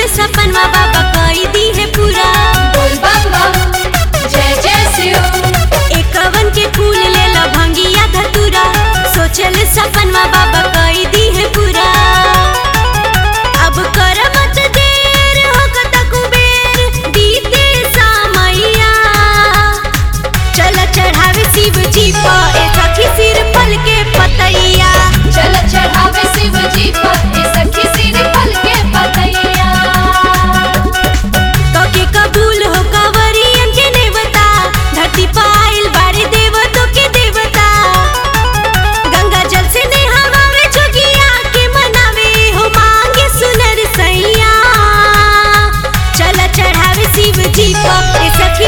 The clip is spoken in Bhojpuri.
सपनवा बाबा कई दी है पूरा बोल बम बम जय जय शिव एकवन के फूल ले ला भंगिया धतूरा सोचल सपनवा बाबा कई दी है पूरा अब कर मत देर होगत कुबेर बीते सामैया चल चढ़ावे शिव जी पर ए सखी सिर फल के पतैया चल चढ़ावे शिव जी पर ए सखी सिर फल के पतैया कके कबूल हो कांवरियन के नेवता धरती पाइल बारे देवतों के देवता गंगा जल से नेहावे जोगिया के मनावे हो मांगे सुनर सैया चल चढ़ावे शिव जी पर ए सखी